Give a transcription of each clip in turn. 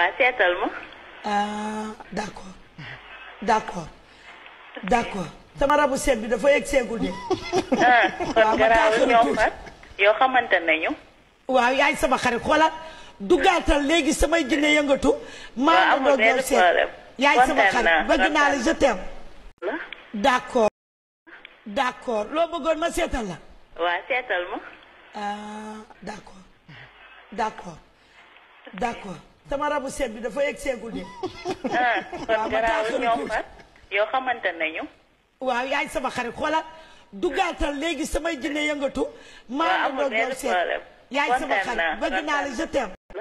waa seetal ma. ah d'accord d'accord d'accord sama rabu seet bi dafa yegg seegul de. ah waaw kon ma garaawul taaxal ñoo tuuti. far yow xamante nañu. waaw yaay sama xarit xoolal duggaatal léegi samay jinne yëngatu. maa waaw ngi amul doon benn yow seet problème. yaay sama kontaan xarit naa bëgg naa la je t'aime. la. d'accord d'accord loo bëggoon ma seetal la. waa seetal ma. ah d'accord d'accord d'accord sama rabu seet bi dafa yegg seegul de. ah waaw kon ma garaawul taaxal ñoo tuuti. far yow xamante nañu. waaw yaay sama xarit xoolal duggaatal léegi samay jinne yëngatu. waaw maa ngi amul doon yow benn seet problème. yaay sama kontaan xarit naa bëgg naa la je t'aime. la.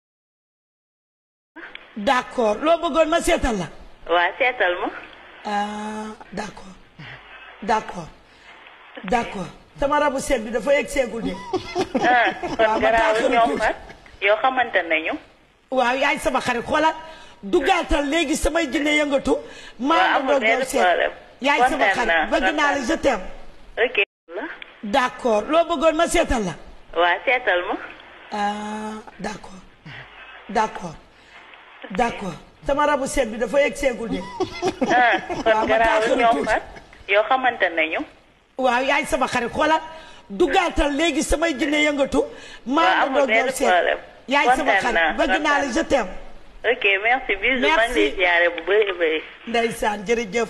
d'accord loo bëggoon ma seetal la. waa seetal ma. ah d'accord d'accord d'accord sama rabu seet bi dafa yegg seegul de. ah waaw kon ma garaawul taaxal ñoo tuuti. far yow xamante nañu. waaw yaay sama xarit xoolal duggaatal léegi samay jinne yëngatu. waaw maa ngi amul doon yow benn seet problème. yaay sama kontaan naa xarit bëgg naa la je t'aime. ok. la. d'accord loo bëggoon ma seetal la. waa seetal ma. ah d'accord d'accord d'accord sama rabu seet bi dafa yegg seegul de. ah waaw kon ma garaawul taaxal ñoo tuuti. far yow xamante nañu. waaw yaay sama xarit xoolal duggaatal léegi samay jinne yëngatu. waaw maa ngi amul doon yow benn seet problème. yaay sama kontaan naa xarit bëgg naa la je t'aime. ok merci bisous maa ngi Merci. lay ziare bu bëri bëri. ndeysaan jërëjëf.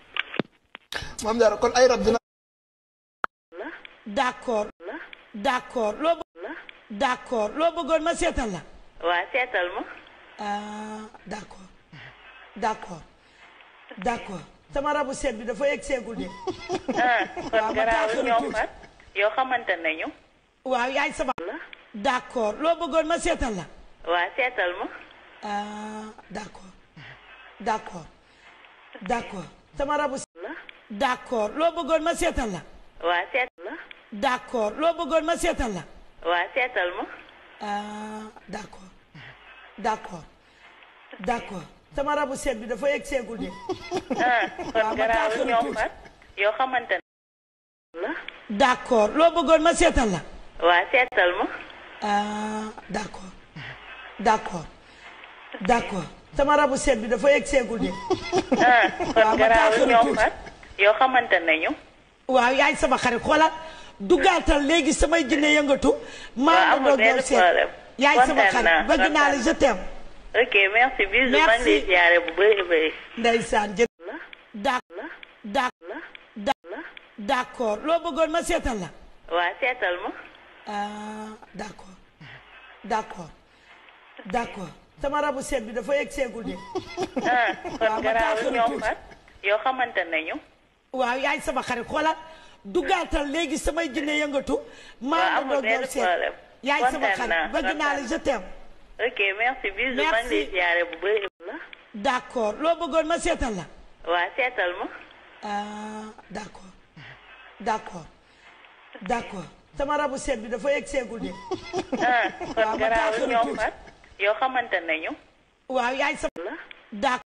maam Diarra kon ay rab dina la. d'accord la. d'accord loo bë- la. d'accord loo bëggoon ma seetal la. waa seetal ma. ah d'accord d'accord d'accord sama rabu seet bi dafa yegg seegul de. ah waaw kon ma garaawul taaxal ñoo tuuti. far yow xamante nañu. waaw yaay sama. la. d'accord loo bëggoon ma seetal la. waa seetal ma. ah d'accord d'accord d'accord sama rabu. la. d'accord loo bëggoon ma seetal la. waa seet la. d'accord loo bëggoon ma seetal la. waa seetal ma. ah d'accord d'accord d'accord sama rabu seet bi dafa yegg seegul de. ah waaw kon ma garaawul taaxal ñoo tuuti. far yow xamante la. d'accord loo bëggoon ma seetal la. waa seetal ma. ah d'accord d'accord d'accord sama rabu seet bi dafa yegg seegul de. ah waaw kon ma garaawul taaxal ñoo tuuti. far yow xamante nañu. waaw yaay sama xarit xoolal duggaatal léegi samay jinne yëngatu. maa waaw ngi amul doon yow benn seet problème. yaay sama kontaan naa xarit bëgg naa la je t'aime. ok merci bisous maa ngi Merci. lay ziare bu bëri bëri. ndeysaan jë. la. da la. da la. da la. d'accord loo bëggoon ma seetal la. waa seetal ma. ah d'accord d'accord d'accord sama rabu seet bi dafa yegg seegul de. ah waaw kon ma garaawul taaxal ñoo tuuti. far yow xamante nañu. waaw yaay sama xarit xoolal duggaatal léegi samay jinne yëngatu. maa waaw ngi amul doon yow benn seet problème. yaay sama kontaan xarit naa bëgg naa la je t'aime. ok merci bisous maa ngi lay Merci. ziare bu bëri. la. d'accord loo bëggoon ma seetal la. waa seetal ma. ah d'accord d'accord d'accord sama rabu seet bi dafa yegg seegul de. ah waaw kon ma garaawul taaxal ñoo tuuti. far yow xamante nañu. waaw yaay sama. la. d'accord